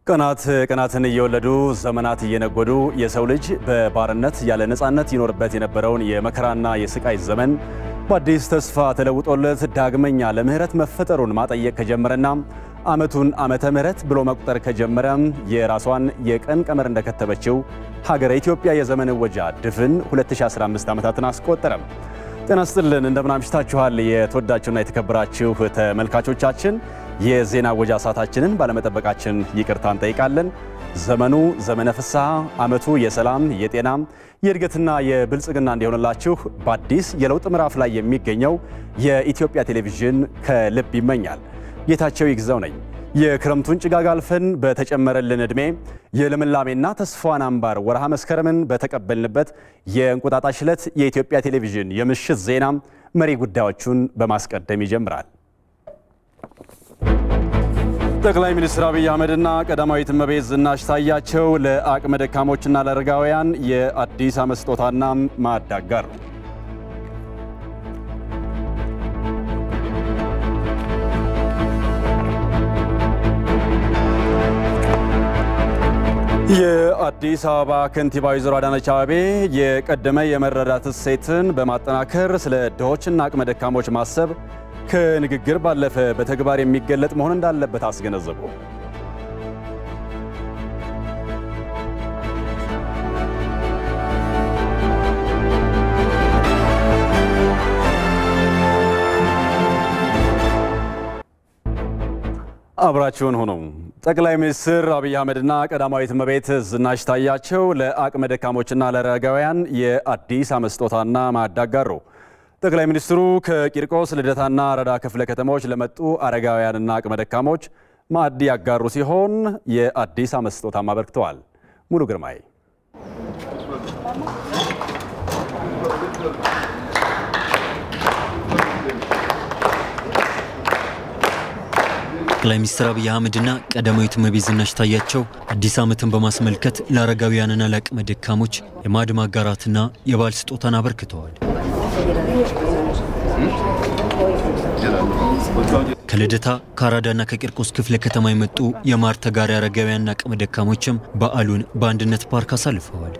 ቀናት ቀናትን እየወለዱ ዘመናት እየነጎዱ የሰው ልጅ በባርነት ያለ ነፃነት ይኖርበት የነበረውን የመከራና የስቃይ ዘመን በአዲስ ተስፋ ተለውጦለት ዳግመኛ ለምህረት መፈጠሩን ማጠየቅ ከጀመረና ዓመቱን ዓመተ ምህረት ብሎ መቁጠር ከጀመረ የራሷን የቀን ቀመር እንደከተበችው ሀገረ ኢትዮጵያ የዘመን እወጃ ድፍን 2015 ዓመታትን አስቆጠረም። ጤና ስጥልን እንደምን አምሽታችኋል? የተወዳችሁና የተከበራችሁ ተመልካቾቻችን የዜና እወጃ ሰዓታችንን ባለመጠበቃችን ይቅርታ እንጠይቃለን። ዘመኑ ዘመነ ፍስሐ፣ ዓመቱ የሰላም የጤና የእድገትና የብልጽግና እንዲሆንላችሁ በአዲስ የለውጥ ምዕራፍ ላይ የሚገኘው የኢትዮጵያ ቴሌቪዥን ከልብ ይመኛል። ጌታቸው ይግዛው ነኝ። የክረምቱን ጭጋግ አልፈን በተጨመረልን ዕድሜ የልምላሜና ተስፋዋን አምባር ወርሃ መስከረምን በተቀበልንበት የእንቁጣጣሽ ዕለት የኢትዮጵያ ቴሌቪዥን የምሽት ዜና መሪ ጉዳዮቹን በማስቀደም ይጀምራል። ጠቅላይ ሚኒስትር አብይ አህመድና ቀዳማዊት እመቤት ዝናሽ ታያቸው ለአቅመ ደካሞችና ለአረጋውያን የአዲስ ዓመት ስጦታና ማዕድ አጋሩ። የአዲስ አበባ ከንቲባ ወይዘሮ አዳነች አቤቤ የቀደመ የመረዳት እሴትን በማጠናከር ስለ ድሆችና አቅመ ደካሞች ማሰብ ከንግግር ባለፈ በተግባር የሚገለጥ መሆን እንዳለበት አስገነዘቡ። አብራችሁን ሆኖ ጠቅላይ ሚኒስትር አብይ አህመድና ቀዳማዊት እመቤት ዝናሽ ታያቸው ለአቅመ ደካሞችና ለአረጋውያን የአዲስ ዓመት ስጦታና ማዕድ አጋሩ። ጠቅላይ ሚኒስትሩ ከቂርቆስ ልደታና ረዳ ክፍለ ከተሞች ለመጡ አረጋውያንና አቅመ ደካሞች ማዕድ ያጋሩ ሲሆን የአዲስ ዓመት ስጦታም አበርክተዋል። ሙሉ ግርማይ ጠቅላይ ሚኒስትር አብይ አህመድና ቀዳማዊት እመቤት ዝናሽ ታያቸው አዲስ ዓመትን በማስመልከት ለአረጋውያንና ለአቅመ ደካሞች የማዕድ ማጋራትና የበዓል ስጦታን አበርክተዋል። ከልደታ ከአራዳና ከቂርቆስ ክፍለ ከተማ የመጡ የማር ተጋሪ አረጋውያንና አቅመ ደካሞችም በዓሉን በአንድነት ፓርክ አሳልፈዋል።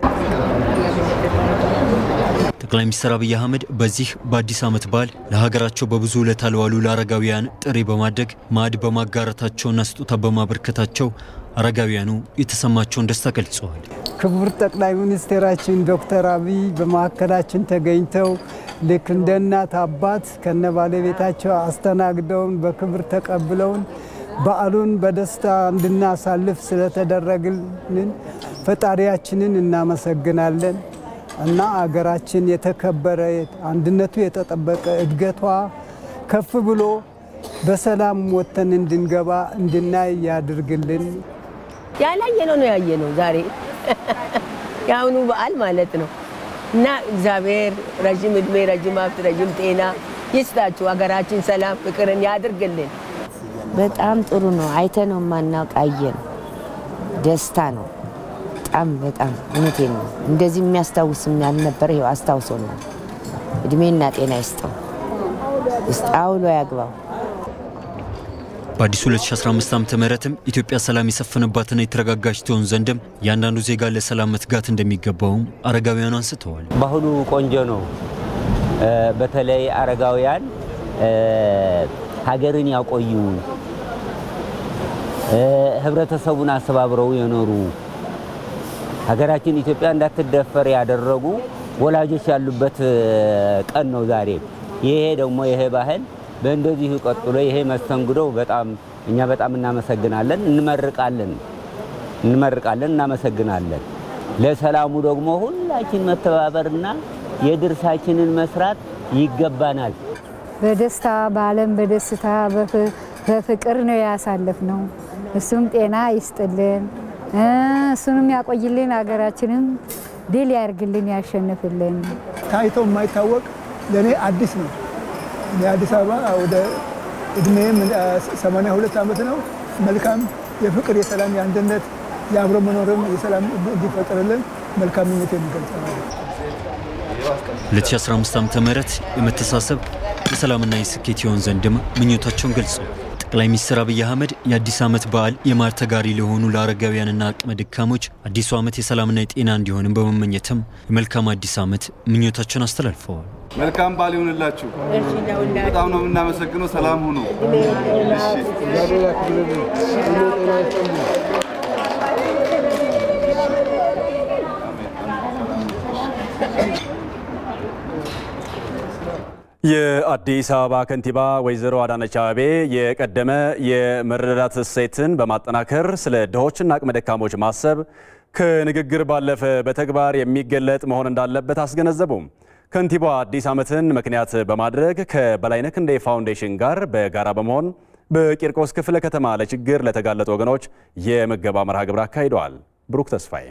ጠቅላይ ሚኒስትር አብይ አህመድ በዚህ በአዲስ ዓመት በዓል ለሀገራቸው በብዙ ውለታ ለዋሉ ለአረጋውያን ጥሪ በማድረግ ማዕድ በማጋራታቸውና ስጦታ በማበርከታቸው አረጋውያኑ የተሰማቸውን ደስታ ገልጸዋል። ክቡር ጠቅላይ ሚኒስቴራችን ዶክተር አብይ በማዕከላችን ተገኝተው ልክ እንደ እናት አባት ከነ ባለቤታቸው አስተናግደውን በክብር ተቀብለውን በዓሉን በደስታ እንድናሳልፍ ስለተደረግልን ፈጣሪያችንን እናመሰግናለን እና አገራችን የተከበረ አንድነቱ የተጠበቀ እድገቷ ከፍ ብሎ በሰላም ወጥተን እንድንገባ እንድናይ ያድርግልን። ያላየነው ነው ያየነው ዛሬ የአሁኑ በዓል ማለት ነው። እና እግዚአብሔር ረዥም እድሜ፣ ረዥም ሀብት፣ ረዥም ጤና ይስጣችሁ። ሀገራችን ሰላም ፍቅርን ያድርግልን። በጣም ጥሩ ነው። አይተነው የማናውቅ አየን። ደስታ ነው። በጣም በጣም እውነቴን ነው። እንደዚህ የሚያስታውስም ያልነበረ ይኸው አስታውሶናል። እድሜና ጤና ይስጠው፣ አውሎ ያግባው። በአዲሱ 2015 ዓ ም ኢትዮጵያ ሰላም የሰፈነባትና የተረጋጋች ትሆን ዘንድም እያንዳንዱ ዜጋ ለሰላም መትጋት እንደሚገባውም አረጋውያኑ አንስተዋል። ባህሉ ቆንጆ ነው። በተለይ አረጋውያን ሀገርን ያቆዩ ህብረተሰቡን አስተባብረው የኖሩ ሀገራችን ኢትዮጵያ እንዳትደፈር ያደረጉ ወላጆች ያሉበት ቀን ነው ዛሬ። ይሄ ደግሞ ይሄ ባህል በእንደዚሁ ቀጥሎ ይሄ መስተንግዶ በጣም እኛ በጣም እናመሰግናለን፣ እንመርቃለን እንመርቃለን፣ እናመሰግናለን። ለሰላሙ ደግሞ ሁላችን መተባበርና የድርሳችንን መስራት ይገባናል። በደስታ በዓለም በደስታ በፍቅር ነው ያሳለፍ ነው። እሱም ጤና ይስጥልን፣ እሱንም ያቆይልን፣ ሀገራችንም ድል ያርግልን፣ ያሸንፍልን። ታይቶ የማይታወቅ ለእኔ አዲስ ነው። እኔ አዲስ አበባ ወደ እድሜም 82 ዓመት ነው። መልካም የፍቅር የሰላም የአንድነት የአብሮ መኖርም የሰላም እንዲፈጠርልን መልካም ምኞት የሚገልጽ ነው። 2015 ዓ ም የመተሳሰብ የሰላምና የስኬት ይሆን ዘንድም ምኞታቸውን ገልጸዋል። ጠቅላይ ሚኒስትር አብይ አህመድ የአዲስ ዓመት በዓል የማር ተጋሪ ለሆኑ ለአረጋውያንና አቅመ ደካሞች አዲሱ ዓመት የሰላምና የጤና እንዲሆንም በመመኘትም የመልካም አዲስ ዓመት ምኞታቸውን አስተላልፈዋል። መልካም በዓል ይሁንላችሁ። በጣም ነው የምናመሰግነው። ሰላም ሁኑ። የአዲስ አበባ ከንቲባ ወይዘሮ አዳነች አቤቤ የቀደመ የመረዳዳት እሴትን በማጠናከር ስለ ድሆችና አቅመ ደካሞች ማሰብ ከንግግር ባለፈ በተግባር የሚገለጥ መሆን እንዳለበት አስገነዘቡም። ከንቲባዋ አዲስ ዓመትን ምክንያት በማድረግ ከበላይነህ ክንዴ ፋውንዴሽን ጋር በጋራ በመሆን በቂርቆስ ክፍለ ከተማ ለችግር ለተጋለጡ ወገኖች የምገባ መርሃ ግብር አካሂደዋል። ብሩክ ተስፋዬ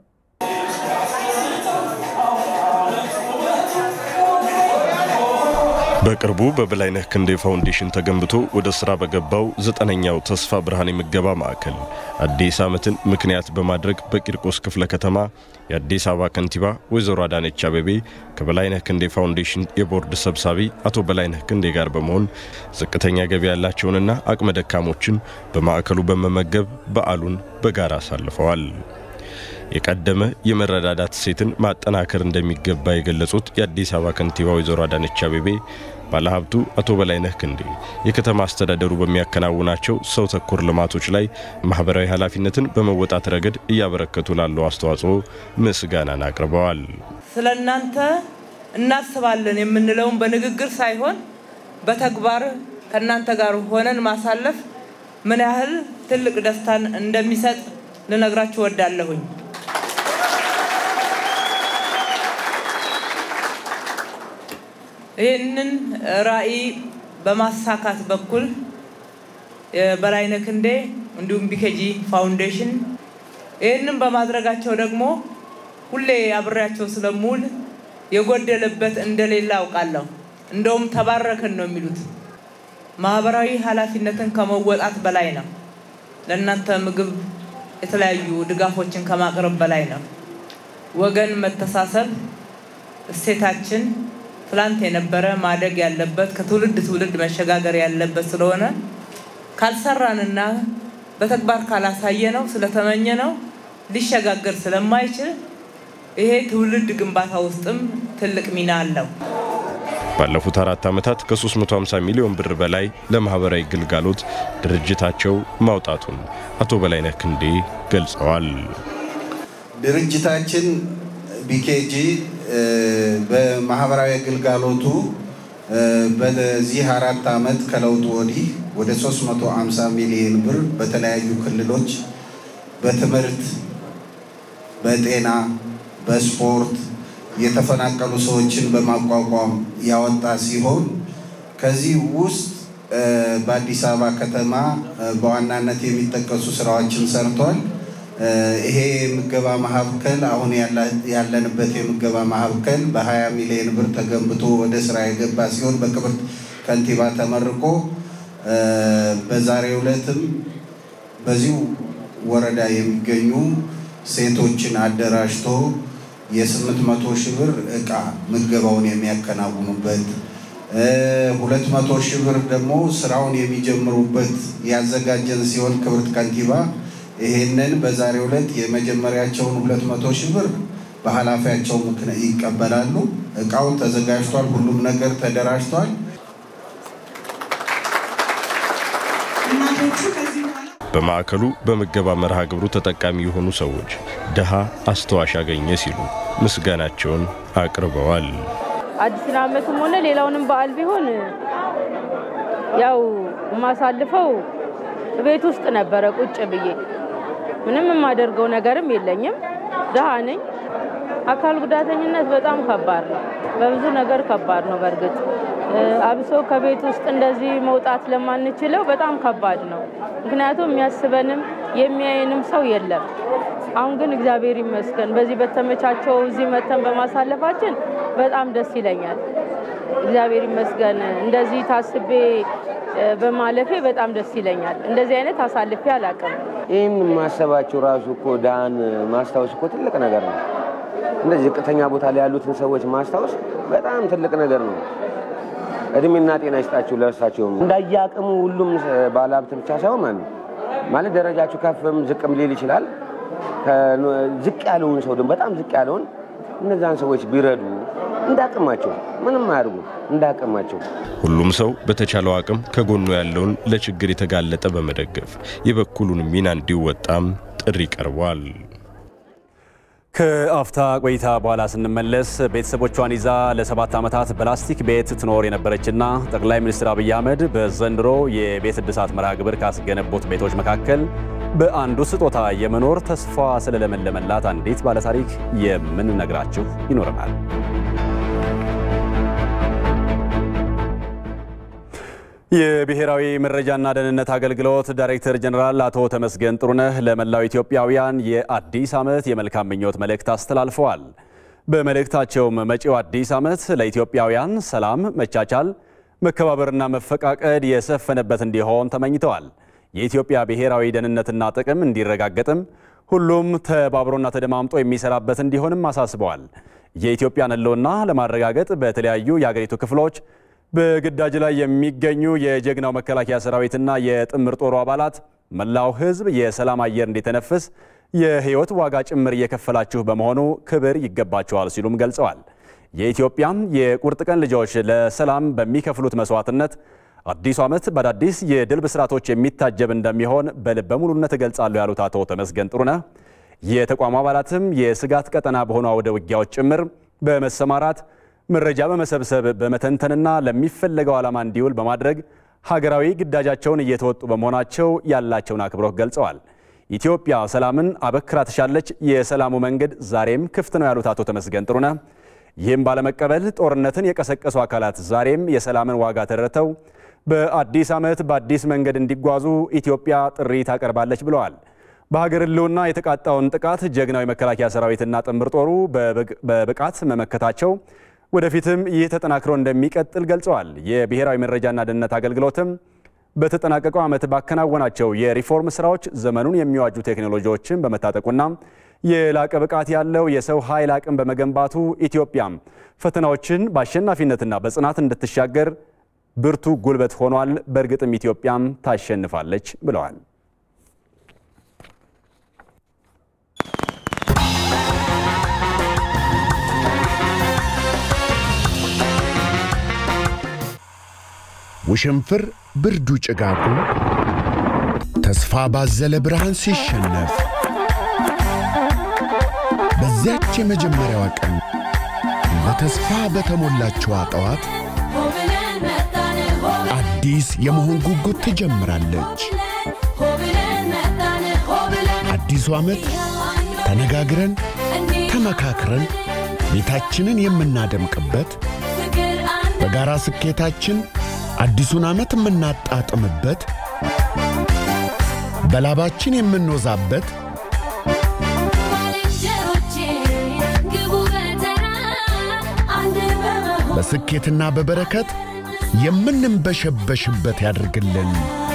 በቅርቡ በበላይነህ ክንዴ ፋውንዴሽን ተገንብቶ ወደ ስራ በገባው ዘጠነኛው ተስፋ ብርሃን የምገባ ማዕከል አዲስ ዓመትን ምክንያት በማድረግ በቂርቆስ ክፍለ ከተማ የአዲስ አበባ ከንቲባ ወይዘሮ አዳነች አቤቤ ከበላይነህ ክንዴ ፋውንዴሽን የቦርድ ሰብሳቢ አቶ በላይነህ ክንዴ ጋር በመሆን ዝቅተኛ ገቢ ያላቸውንና አቅመ ደካሞችን በማዕከሉ በመመገብ በዓሉን በጋራ አሳልፈዋል። የቀደመ የመረዳዳት እሴትን ማጠናከር እንደሚገባ የገለጹት የአዲስ አበባ ከንቲባ ወይዘሮ አዳነች አቤቤ ባለሀብቱ አቶ በላይነህ ክንዴ የከተማ አስተዳደሩ በሚያከናውናቸው ሰው ተኮር ልማቶች ላይ ማህበራዊ ኃላፊነትን በመወጣት ረገድ እያበረከቱ ላለው አስተዋጽኦ ምስጋናን አቅርበዋል። ስለ እናንተ እናስባለን የምንለውን በንግግር ሳይሆን በተግባር ከእናንተ ጋር ሆነን ማሳለፍ ምን ያህል ትልቅ ደስታን እንደሚሰጥ ልነግራችሁ ወዳለሁኝ። ይህንን ራዕይ በማሳካት በኩል የበላይነህ ክንዴ እንዲሁም ቢኬጂ ፋውንዴሽን ይህንን በማድረጋቸው ደግሞ ሁሌ አብሬያቸው ስለምውል የጎደለበት እንደሌለ አውቃለሁ። እንደውም ተባረክን ነው የሚሉት። ማህበራዊ ኃላፊነትን ከመወጣት በላይ ነው። ለእናንተ ምግብ፣ የተለያዩ ድጋፎችን ከማቅረብ በላይ ነው። ወገን መተሳሰብ እሴታችን ትላንት የነበረ ማደግ ያለበት ከትውልድ ትውልድ መሸጋገር ያለበት ስለሆነ ካልሰራንና በተግባር ካላሳየ ነው ስለተመኘ ነው ሊሸጋገር ስለማይችል ይሄ ትውልድ ግንባታ ውስጥም ትልቅ ሚና አለው። ባለፉት አራት ዓመታት ከ350 ሚሊዮን ብር በላይ ለማህበራዊ ግልጋሎት ድርጅታቸው ማውጣቱን አቶ በላይነህ ክንዴ ገልጸዋል። ድርጅታችን ቢኬጂ በማህበራዊ ግልጋሎቱ በዚህ አራት ዓመት ከለውጡ ወዲህ ወደ 350 ሚሊዮን ብር በተለያዩ ክልሎች በትምህርት፣ በጤና፣ በስፖርት የተፈናቀሉ ሰዎችን በማቋቋም ያወጣ ሲሆን ከዚህ ውስጥ በአዲስ አበባ ከተማ በዋናነት የሚጠቀሱ ስራዎችን ሰርቷል። ይሄ የምገባ ማዕከል አሁን ያለንበት የምገባ ማዕከል በ20 ሚሊዮን ብር ተገንብቶ ወደ ስራ የገባ ሲሆን በክብርት ከንቲባ ተመርቆ በዛሬው ዕለትም በዚሁ ወረዳ የሚገኙ ሴቶችን አደራጅቶ የስምንት መቶ ሺህ ብር እቃ ምገባውን የሚያከናውኑበት ሁለት መቶ ሺህ ብር ደግሞ ስራውን የሚጀምሩበት ያዘጋጀን ሲሆን ክብርት ከንቲባ ይሄንን በዛሬው ዕለት የመጀመሪያቸውን ሁለት መቶ ሺህ ብር በኃላፊያቸው ምክንያት ይቀበላሉ። እቃው ተዘጋጅቷል። ሁሉም ነገር ተደራጅቷል። በማዕከሉ በምገባ መርሃ ግብሩ ተጠቃሚ የሆኑ ሰዎች ድሃ አስተዋሽ አገኘ ሲሉ ምስጋናቸውን አቅርበዋል። አዲስን ዓመትም ሆነ ሌላውንም በዓል ቢሆን ያው የማሳልፈው ቤት ውስጥ ነበረ ቁጭ ብዬ ምንም የማደርገው ነገርም የለኝም። ድሃ ነኝ። አካል ጉዳተኝነት በጣም ከባድ ነው። በብዙ ነገር ከባድ ነው። በእርግጥ አብሶ ከቤት ውስጥ እንደዚህ መውጣት ለማንችለው በጣም ከባድ ነው። ምክንያቱም የሚያስበንም የሚያየንም ሰው የለም። አሁን ግን እግዚአብሔር ይመስገን በዚህ በተመቻቸው እዚህ መተን በማሳለፋችን በጣም ደስ ይለኛል። እግዚአብሔር ይመስገን እንደዚህ ታስቤ በማለፌ በጣም ደስ ይለኛል። እንደዚህ አይነት አሳልፌ አላውቅም። ይህን ማሰባቸው ራሱ እኮ ድሃን ማስታወስ እኮ ትልቅ ነገር ነው። እንደዚህ ዝቅተኛ ቦታ ላይ ያሉትን ሰዎች ማስታወስ በጣም ትልቅ ነገር ነው። እድሜና ጤና ይስጣቸው ለእርሳቸውም። እንዳየአቅሙ ሁሉም ባለሀብት ብቻ ሳይሆን ማለት ነው ማለት ደረጃችሁ ከፍም ዝቅም ሊል ይችላል። ዝቅ ያለውን ሰው ደግሞ በጣም ዝቅ ያለውን እነዛን ሰዎች ቢረዱ እንዳቅማቸው ምንም አያድርጉ እንዳቅማቸው ሁሉም ሰው በተቻለው አቅም ከጎኑ ያለውን ለችግር የተጋለጠ በመደገፍ የበኩሉን ሚና እንዲወጣም ጥሪ ቀርቧል። ከአፍታ ቆይታ በኋላ ስንመለስ ቤተሰቦቿን ይዛ ለሰባት ዓመታት በላስቲክ ቤት ትኖር የነበረችና ጠቅላይ ሚኒስትር አብይ አህመድ በዘንድሮ የቤት እድሳት መርሃ ግብር ካስገነቡት ቤቶች መካከል በአንዱ ስጦታ የመኖር ተስፋ ስለለመለመላት አንዲት ባለታሪክ የምንነግራችሁ ይኖረናል። የብሔራዊ መረጃና ደህንነት አገልግሎት ዳይሬክተር ጀኔራል አቶ ተመስገን ጥሩነህ ለመላው ኢትዮጵያውያን የአዲስ ዓመት የመልካም ምኞት መልእክት አስተላልፈዋል። በመልእክታቸውም መጪው አዲስ ዓመት ለኢትዮጵያውያን ሰላም፣ መቻቻል፣ መከባበርና መፈቃቀድ የሰፈነበት እንዲሆን ተመኝተዋል። የኢትዮጵያ ብሔራዊ ደህንነትና ጥቅም እንዲረጋገጥም ሁሉም ተባብሮና ተደማምጦ የሚሰራበት እንዲሆንም አሳስበዋል። የኢትዮጵያን ሕልውና ለማረጋገጥ በተለያዩ የአገሪቱ ክፍሎች በግዳጅ ላይ የሚገኙ የጀግናው መከላከያ ሰራዊትና የጥምር ጦሩ አባላት መላው ሕዝብ የሰላም አየር እንዲተነፍስ የሕይወት ዋጋ ጭምር እየከፈላችሁ በመሆኑ ክብር ይገባቸዋል ሲሉም ገልጸዋል። የኢትዮጵያም የቁርጥ ቀን ልጆች ለሰላም በሚከፍሉት መስዋዕትነት አዲሱ ዓመት በአዳዲስ የድል ብስራቶች የሚታጀብ እንደሚሆን በልበ ሙሉነት እገልጻለሁ ያሉት አቶ ተመስገን ጥሩነህ የተቋሙ አባላትም የስጋት ቀጠና በሆኑ አውደ ውጊያዎች ጭምር በመሰማራት መረጃ በመሰብሰብ በመተንተንና ለሚፈለገው ዓላማ እንዲውል በማድረግ ሀገራዊ ግዳጃቸውን እየተወጡ በመሆናቸው ያላቸውን አክብሮት ገልጸዋል። ኢትዮጵያ ሰላምን አበክራ ትሻለች፣ የሰላሙ መንገድ ዛሬም ክፍት ነው ያሉት አቶ ተመስገን ጥሩነህ ይህም ባለመቀበል ጦርነትን የቀሰቀሱ አካላት ዛሬም የሰላምን ዋጋ ተረድተው በአዲስ ዓመት በአዲስ መንገድ እንዲጓዙ ኢትዮጵያ ጥሪ ታቀርባለች ብለዋል። በሀገር ሕልውና የተቃጣውን ጥቃት ጀግናዊ መከላከያ ሰራዊትና ጥምር ጦሩ በብቃት መመከታቸው ወደፊትም ይህ ተጠናክሮ እንደሚቀጥል ገልጸዋል። የብሔራዊ መረጃና ደህንነት አገልግሎትም በተጠናቀቀው ዓመት ባከናወናቸው የሪፎርም ስራዎች ዘመኑን የሚዋጁ ቴክኖሎጂዎችን በመታጠቁና የላቀ ብቃት ያለው የሰው ኃይል አቅም በመገንባቱ ኢትዮጵያም ፈተናዎችን በአሸናፊነትና በጽናት እንድትሻገር ብርቱ ጉልበት ሆኗል። በእርግጥም ኢትዮጵያም ታሸንፋለች ብለዋል። ውሽንፍር ብርዱ ጭጋጉ ተስፋ ባዘለ ብርሃን ሲሸነፍ በዚያች የመጀመሪያዋ ቀን በተስፋ በተሞላችዋ ጠዋት አዲስ የመሆን ጉጉት ትጀምራለች። አዲሱ ዓመት ተነጋግረን ተመካክረን ቤታችንን የምናደምቅበት በጋራ ስኬታችን አዲሱን ዓመት የምናጣጥምበት በላባችን የምንወዛበት በስኬትና በበረከት የምንንበሸበሽበት ያድርግልን።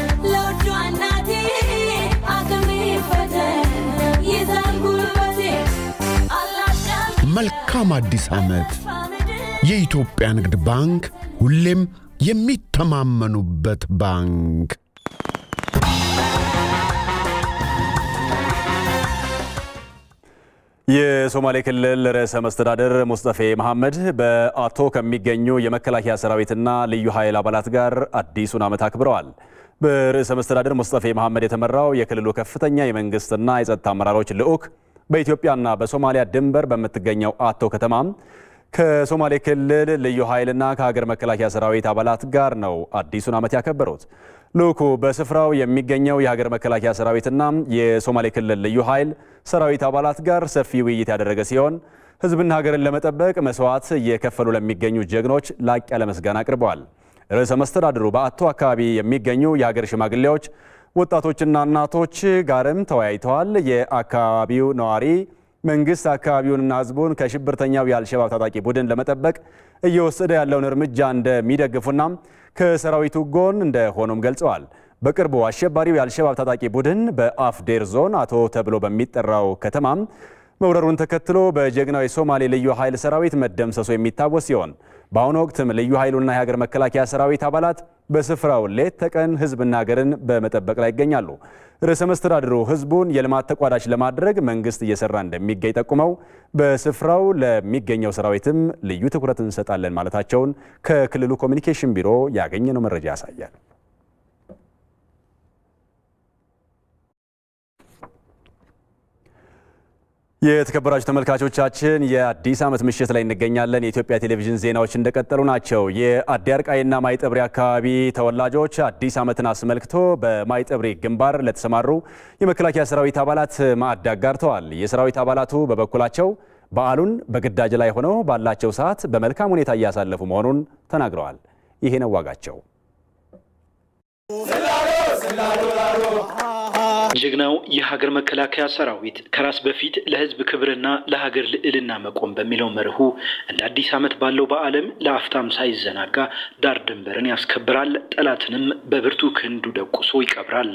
መልካም አዲስ ዓመት። የኢትዮጵያ ንግድ ባንክ ሁሌም የሚተማመኑበት ባንክ። የሶማሌ ክልል ርዕሰ መስተዳድር ሙስጠፌ መሐመድ በአቶ ከሚገኙ የመከላከያ ሰራዊትና ልዩ ኃይል አባላት ጋር አዲሱን ዓመት አክብረዋል። በርዕሰ መስተዳድር ሙስጠፌ መሐመድ የተመራው የክልሉ ከፍተኛ የመንግስትና የጸጥታ አመራሮች ልዑክ በኢትዮጵያና በሶማሊያ ድንበር በምትገኘው አቶ ከተማም ከሶማሌ ክልል ልዩ ኃይልና ከሀገር መከላከያ ሰራዊት አባላት ጋር ነው አዲሱን ዓመት ያከበሩት። ልዑኩ በስፍራው የሚገኘው የሀገር መከላከያ ሰራዊትና የሶማሌ ክልል ልዩ ኃይል ሰራዊት አባላት ጋር ሰፊ ውይይት ያደረገ ሲሆን ሕዝብና ሀገርን ለመጠበቅ መስዋዕት እየከፈሉ ለሚገኙ ጀግኖች ላቅ ያለ ምስጋና አቅርበዋል። ርዕሰ መስተዳድሩ በአቶ አካባቢ የሚገኙ የሀገር ሽማግሌዎች፣ ወጣቶችና እናቶች ጋርም ተወያይተዋል። የአካባቢው ነዋሪ መንግስት አካባቢውንና ህዝቡን ከሽብርተኛው የአልሸባብ ታጣቂ ቡድን ለመጠበቅ እየወሰደ ያለውን እርምጃ እንደሚደግፉና ከሰራዊቱ ጎን እንደሆኑም ገልጸዋል። በቅርቡ አሸባሪው የአልሸባብ ታጣቂ ቡድን በአፍዴር ዞን አቶ ተብሎ በሚጠራው ከተማም መውረሩን ተከትሎ በጀግናው የሶማሌ ልዩ ኃይል ሰራዊት መደምሰሱ የሚታወስ ሲሆን በአሁኑ ወቅትም ልዩ ኃይሉና የሀገር መከላከያ ሰራዊት አባላት በስፍራው ሌት ተቀን ህዝብና ሀገርን በመጠበቅ ላይ ይገኛሉ። ርዕሰ መስተዳድሩ ህዝቡን የልማት ተቋዳሽ ለማድረግ መንግስት እየሰራ እንደሚገኝ ጠቁመው በስፍራው ለሚገኘው ሰራዊትም ልዩ ትኩረት እንሰጣለን ማለታቸውን ከክልሉ ኮሚኒኬሽን ቢሮ ያገኘነው መረጃ ያሳያል። የተከበራችሁ ተመልካቾቻችን የአዲስ ዓመት ምሽት ላይ እንገኛለን። የኢትዮጵያ ቴሌቪዥን ዜናዎች እንደቀጠሉ ናቸው። የአዲ አርቃይና ማይጠብሪ አካባቢ ተወላጆች አዲስ ዓመትን አስመልክቶ በማይጠብሪ ግንባር ለተሰማሩ የመከላከያ ሰራዊት አባላት ማዕድ አጋርተዋል። የሰራዊት አባላቱ በበኩላቸው በዓሉን በግዳጅ ላይ ሆነው ባላቸው ሰዓት በመልካም ሁኔታ እያሳለፉ መሆኑን ተናግረዋል። ይሄ ነው ዋጋቸው። ጀግናው የሀገር መከላከያ ሰራዊት ከራስ በፊት ለሕዝብ ክብርና ለሀገር ልዕልና መቆም በሚለው መርሁ እንደ አዲስ ዓመት ባለው በዓለም ለአፍታም ሳይዘናጋ ዳር ድንበርን ያስከብራል፣ ጠላትንም በብርቱ ክንዱ ደቁሶ ይቀብራል።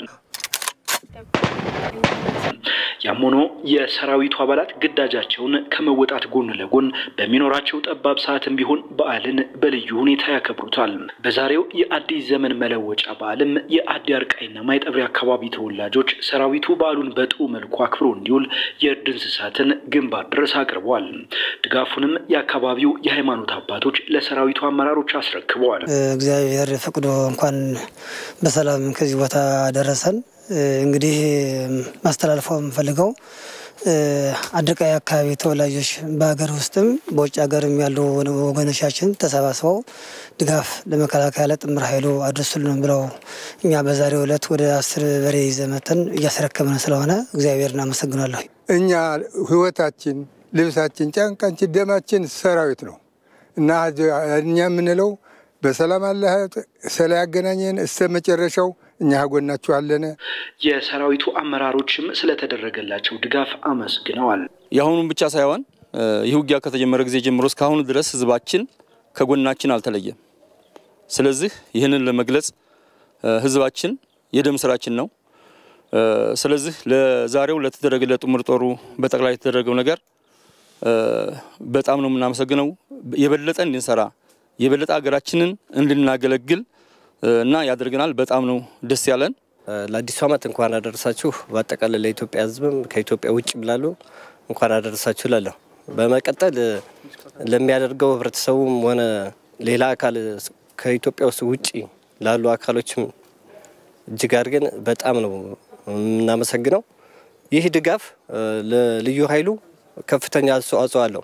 ያም ሆኖ የሰራዊቱ አባላት ግዳጃቸውን ከመወጣት ጎን ለጎን በሚኖራቸው ጠባብ ሰዓትም ቢሆን በዓልን በልዩ ሁኔታ ያከብሩታል። በዛሬው የአዲስ ዘመን መለወጫ በዓልም የአዲ አርቃይና ማይጠብሪ አካባቢ ተወላጆች ሰራዊቱ በዓሉን በጥሩ መልኩ አክብሮ እንዲውል የእርድ እንስሳትን ግንባር ድረስ አቅርበዋል። ድጋፉንም የአካባቢው የሃይማኖት አባቶች ለሰራዊቱ አመራሮች አስረክበዋል። እግዚአብሔር ፈቅዶ እንኳን በሰላም ከዚህ ቦታ ደረሰን። እንግዲህ ማስተላልፈው የምፈልገው አድርቃይ አካባቢ ተወላጆች በሀገር ውስጥም በውጭ ሀገርም ያሉ ወገኖቻችን ተሰባስበው ድጋፍ ለመከላከያ ለጥምር ኃይሉ አድርሱልን ብለው እኛ በዛሬው ዕለት ወደ አስር በሬ ይዘን መጥተን እያስረከብን ስለሆነ እግዚአብሔር እናመሰግናለሁ። እኛ ህይወታችን፣ ልብሳችን፣ ጫንቃችን፣ ደማችን ሰራዊት ነው እና እኛ የምንለው በሰላም አለ ስለ ያገናኘን እስከ መጨረሻው እኛ ጎናችሁ አለን። የሰራዊቱ አመራሮችም ስለተደረገላቸው ድጋፍ አመስግነዋል። የአሁኑን ብቻ ሳይሆን ይህ ውጊያ ከተጀመረ ጊዜ ጀምሮ እስካሁኑ ድረስ ህዝባችን ከጎናችን አልተለየም። ስለዚህ ይህንን ለመግለጽ ህዝባችን የደም ስራችን ነው። ስለዚህ ለዛሬው ለተደረገ ለጥምር ጦሩ በጠቅላይ የተደረገው ነገር በጣም ነው የምናመሰግነው። የበለጠ እንድንሰራ የበለጠ ሀገራችንን እንድናገለግል እና ያደርገናል። በጣም ነው ደስ ያለን። ለአዲሱ ዓመት እንኳን አደረሳችሁ። በአጠቃላይ ለኢትዮጵያ ህዝብም ከኢትዮጵያ ውጭ ብላሉ እንኳን አደረሳችሁ እላለሁ። በመቀጠል ለሚያደርገው ህብረተሰቡም ሆነ ሌላ አካል ከኢትዮጵያ ውስጥ ውጭ ላሉ አካሎችም እጅግ አድርገን በጣም ነው የምናመሰግነው። ይህ ድጋፍ ለልዩ ኃይሉ ከፍተኛ አስተዋጽኦ አለው።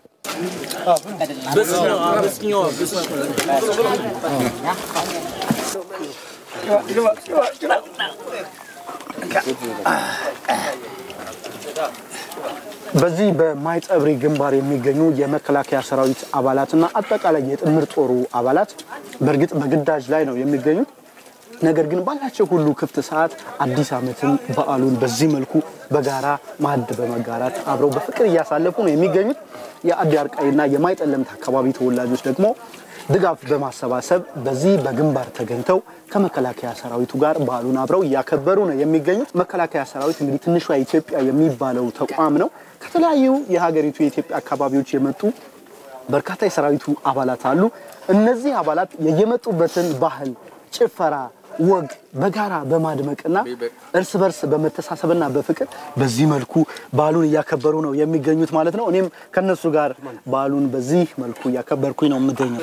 በዚህ በማይጸብሪ ግንባር የሚገኙ የመከላከያ ሰራዊት አባላትና አጠቃላይ የጥምር ጦሩ አባላት በእርግጥ በግዳጅ ላይ ነው የሚገኙት። ነገር ግን ባላቸው ሁሉ ክፍት ሰዓት አዲስ ዓመትን በዓሉን በዚህ መልኩ በጋራ ማዕድ በመጋራት አብረው በፍቅር እያሳለፉ ነው የሚገኙት። የአዲ አርቃይና የማይጠለምት አካባቢ ተወላጆች ደግሞ ድጋፍ በማሰባሰብ በዚህ በግንባር ተገኝተው ከመከላከያ ሰራዊቱ ጋር በዓሉን አብረው እያከበሩ ነው የሚገኙት። መከላከያ ሰራዊት እንግዲህ ትንሿ ኢትዮጵያ የሚባለው ተቋም ነው። ከተለያዩ የሀገሪቱ የኢትዮጵያ አካባቢዎች የመጡ በርካታ የሰራዊቱ አባላት አሉ። እነዚህ አባላት የየመጡበትን ባህል፣ ጭፈራ፣ ወግ በጋራ በማድመቅና እርስ በርስ በመተሳሰብና በፍቅር በዚህ መልኩ በዓሉን እያከበሩ ነው የሚገኙት ማለት ነው። እኔም ከነሱ ጋር በዓሉን በዚህ መልኩ እያከበርኩኝ ነው የምገኘው።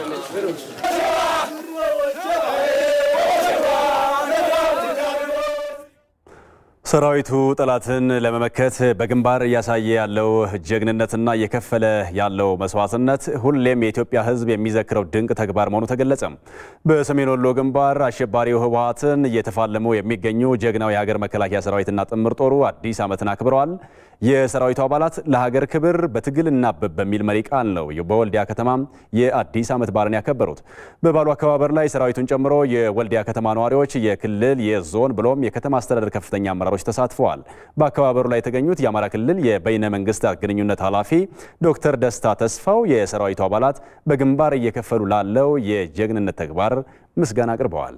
ሰራዊቱ ጠላትን ለመመከት በግንባር እያሳየ ያለው ጀግንነትና እየከፈለ ያለው መስዋዕትነት ሁሌም የኢትዮጵያ ሕዝብ የሚዘክረው ድንቅ ተግባር መሆኑ ተገለጸ። በሰሜን ወሎ ግንባር አሸባሪው ህወሓትን እየተፋለሙ የሚገኙ ጀግናው የሀገር መከላከያ ሰራዊትና ጥምር ጦሩ አዲስ ዓመትን አክብረዋል። የሰራዊቱ አባላት ለሀገር ክብር በትግል እናብብ በሚል መሪ ቃል ነው በወልዲያ ከተማ የአዲስ ዓመት በዓልን ያከበሩት። በበዓሉ አከባበር ላይ ሰራዊቱን ጨምሮ የወልዲያ ከተማ ነዋሪዎች፣ የክልል የዞን ብሎም የከተማ አስተዳደር ከፍተኛ አመራሮች ተሳትፈዋል። በአከባበሩ ላይ የተገኙት የአማራ ክልል የበይነ መንግስታት ግንኙነት ኃላፊ ዶክተር ደስታ ተስፋው የሰራዊቱ አባላት በግንባር እየከፈሉ ላለው የጀግንነት ተግባር ምስጋና አቅርበዋል።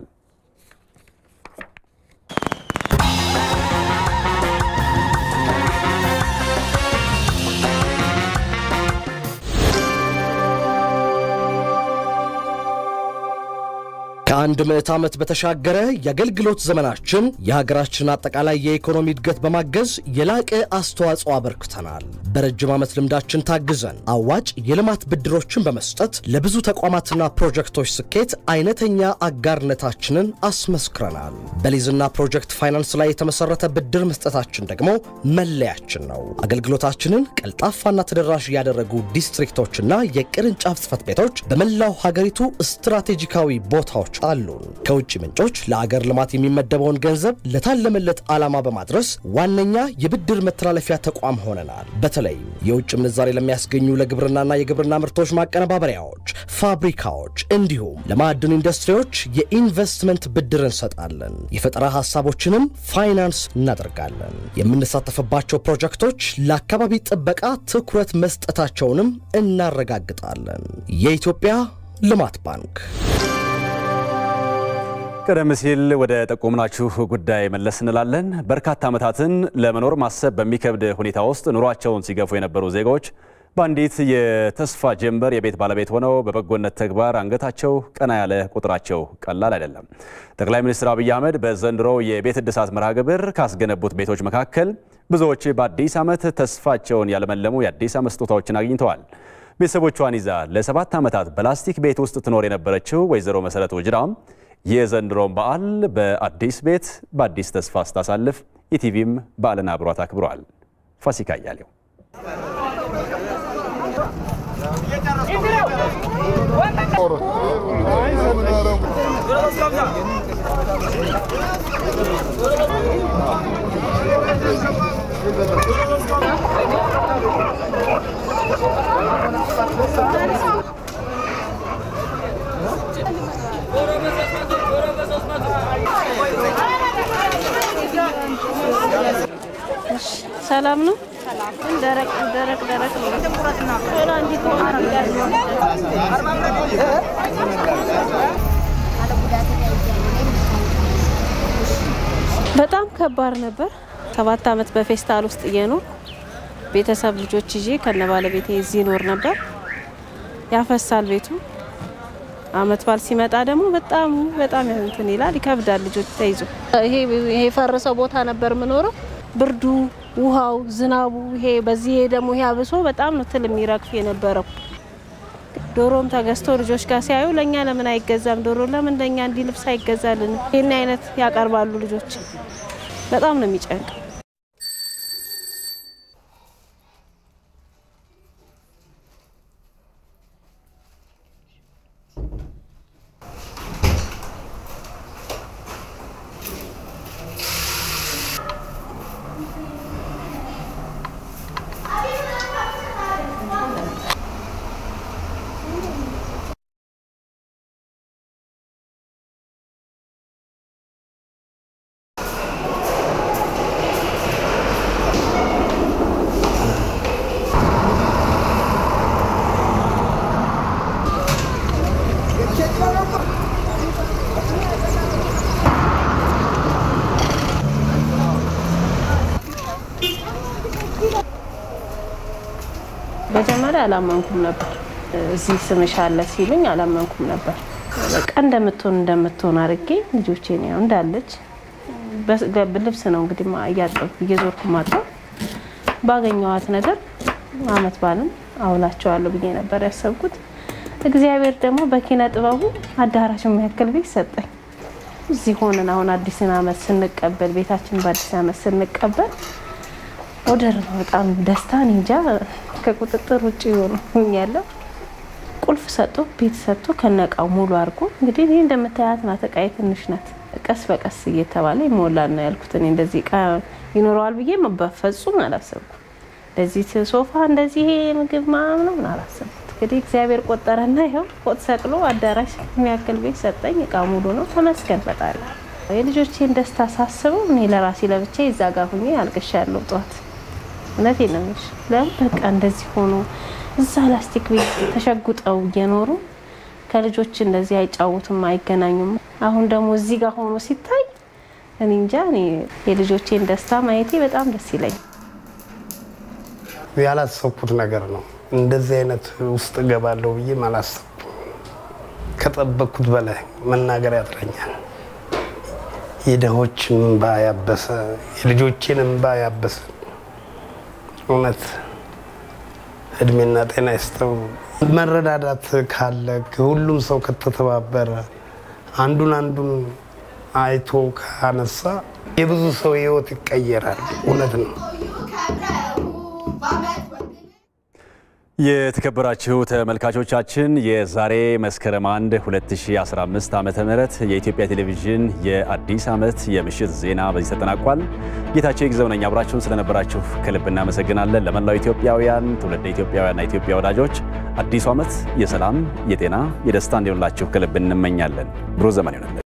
ከአንድ ምዕት ዓመት በተሻገረ የአገልግሎት ዘመናችን የሀገራችን አጠቃላይ የኢኮኖሚ እድገት በማገዝ የላቀ አስተዋጽኦ አበርክተናል። በረጅም ዓመት ልምዳችን ታግዘን አዋጭ የልማት ብድሮችን በመስጠት ለብዙ ተቋማትና ፕሮጀክቶች ስኬት አይነተኛ አጋርነታችንን አስመስክረናል። በሊዝና ፕሮጀክት ፋይናንስ ላይ የተመሰረተ ብድር መስጠታችን ደግሞ መለያችን ነው። አገልግሎታችንን ቀልጣፋና ተደራሽ ያደረጉ ዲስትሪክቶችና የቅርንጫፍ ጽሕፈት ቤቶች በመላው ሀገሪቱ ስትራቴጂካዊ ቦታዎች አሉን። ከውጭ ምንጮች ለአገር ልማት የሚመደበውን ገንዘብ ለታለመለት ዓላማ በማድረስ ዋነኛ የብድር መተላለፊያ ተቋም ሆነናል። በተለይም የውጭ ምንዛሬ ለሚያስገኙ ለግብርናና የግብርና ምርቶች ማቀነባበሪያዎች፣ ፋብሪካዎች እንዲሁም ለማዕድን ኢንዱስትሪዎች የኢንቨስትመንት ብድር እንሰጣለን። የፈጠራ ሀሳቦችንም ፋይናንስ እናደርጋለን። የምንሳተፍባቸው ፕሮጀክቶች ለአካባቢ ጥበቃ ትኩረት መስጠታቸውንም እናረጋግጣለን። የኢትዮጵያ ልማት ባንክ ቀደም ሲል ወደ ጠቆምናችሁ ጉዳይ መለስ እንላለን። በርካታ ዓመታትን ለመኖር ማሰብ በሚከብድ ሁኔታ ውስጥ ኑሯቸውን ሲገፉ የነበሩ ዜጋዎች በአንዲት የተስፋ ጀንበር የቤት ባለቤት ሆነው በበጎነት ተግባር አንገታቸው ቀና ያለ ቁጥራቸው ቀላል አይደለም። ጠቅላይ ሚኒስትር አብይ አህመድ በዘንድሮው የቤት እድሳት መርሃ ግብር ካስገነቡት ቤቶች መካከል ብዙዎች በአዲስ ዓመት ተስፋቸውን ያለመለሙ የአዲስ ዓመት ስጦታዎችን አግኝተዋል። ቤተሰቦቿን ይዛ ለሰባት ዓመታት በላስቲክ ቤት ውስጥ ትኖር የነበረችው ወይዘሮ መሰረት ውጅራም የዘንድሮውን በዓል በአዲስ ቤት በአዲስ ተስፋ ስታሳልፍ ኢቲቪም በዓልን አብሯት አክብሯል። ፋሲካ እያሌው ሰላም ነው። ደረቅ ደረቅ ደረቅ ነው። ቶሎ እንዲህ በጣም ከባድ ነበር። ሰባት ዓመት በፌስታል ውስጥ እየኖር ቤተሰብ ልጆች ይዤ ከነ ባለቤቴ እዚህ ኖር ነበር። ያፈሳል ቤቱ። አመት በዓል ሲመጣ ደግሞ በጣም በጣም እንትን ይላል፣ ይከብዳል። ልጆች ተይዞ ይሄ ይሄ ፈረሰው ቦታ ነበር የምኖረው። ብርዱ፣ ውሃው፣ ዝናቡ ይሄ በዚህ ይሄ ደግሞ ይሄ አብሶ በጣም ነው ትል የሚረግፍ የነበረው። ዶሮም ተገዝቶ ልጆች ጋር ሲያዩ ለእኛ ለምን አይገዛም ዶሮ ለምን ለእኛ እንዲህ ልብስ አይገዛልን? ይህን አይነት ያቀርባሉ ልጆች። በጣም ነው የሚጨንቅ። መጀመሪያ አላመንኩም ነበር። እዚህ ስምሽ አለ ሲሉኝ አላመንኩም ነበር። በቃ እንደምትሆን እንደምትሆን አድርጌ ልጆቼን ያው እንዳለች ልብስ ነው እንግዲህ እያጠብኩ እየዞርኩ ማጠብ ባገኘዋት ነገር አመት ባልን አውላቸዋለሁ ብዬ ነበር ያሰብኩት። እግዚአብሔር ደግሞ በኪነ ጥበቡ አዳራሽ የሚያክል ቤት ሰጠኝ። እዚህ ሆነን አሁን አዲስን አመት ስንቀበል ቤታችን በአዲስ አመት ስንቀበል ወደር ነው በጣም ደስታ እንጃ ከቁጥጥር ውጭ ሆኛለሁ። ቁልፍ ሰጥቶ ቤት ሰጥቶ ከነቃው ሙሉ አድርጎ እንግዲህ ይህ እንደምታያት ናት። እቃዬ ትንሽ ናት። ቀስ በቀስ እየተባለ ይሞላል ነው ያልኩት። እኔ እንደዚህ እቃ ይኖረዋል ብዬ በፍጹም አላሰብኩም። እንደዚህ ሶፋ እንደዚህ ይሄ ምግብ ምናምን አላሰብኩት። እንግዲህ እግዚአብሔር ቆጠረና ይኸው ፎቅ ሰቅሎ አዳራሽ የሚያክል ቤት ሰጠኝ። እቃ ሙሉ ነው። ተመስገን ፈጣሪ። የልጆቼን ደስታ ሳስበው እኔ ለራሴ ለብቻ እዛ ጋር ሁኜ አልቅሻለሁ ጠዋት። እውነቴን ነው የምልሽ። ለምን በቃ እንደዚህ ሆኖ እዛ ላስቲክ ቤት ተሸጉጠው እየኖሩ ከልጆች እንደዚህ አይጫወቱም፣ አይገናኙም። አሁን ደግሞ እዚህ ጋር ሆኖ ሲታይ እኔ እንጃ እኔ የልጆቼን ደስታ ማየቴ በጣም ደስ ይለኝ። ያላሰብኩት ነገር ነው። እንደዚህ አይነት ውስጥ እገባለሁ ብዬም አላሰብኩም። ከጠበቅኩት በላይ መናገር ያጥረኛል። የድሆችን እንባ ያበሰ የልጆችን እንባ ያበሰ እውነት እድሜና ጤና ይስጠው። መረዳዳት ካለ ሁሉም ሰው ከተተባበረ አንዱን አንዱን አይቶ ካነሳ የብዙ ሰው ህይወት ይቀየራል። እውነት ነው። የተከበራችሁ ተመልካቾቻችን የዛሬ መስከረም 1 2015 ዓመተ ምህረት የኢትዮጵያ ቴሌቪዥን የአዲስ ዓመት የምሽት ዜና በዚህ ተጠናቋል። ጌታቸው ይግዘው ነኝ። አብራችሁን ስለነበራችሁ ከልብ እናመሰግናለን። ለመላው ኢትዮጵያውያን፣ ትውልደ ኢትዮጵያውያንና ኢትዮጵያ ወዳጆች አዲሱ ዓመት የሰላም፣ የጤና፣ የደስታ እንዲሆንላችሁ ከልብ እንመኛለን። ብሩህ ዘመን ይሆንልን።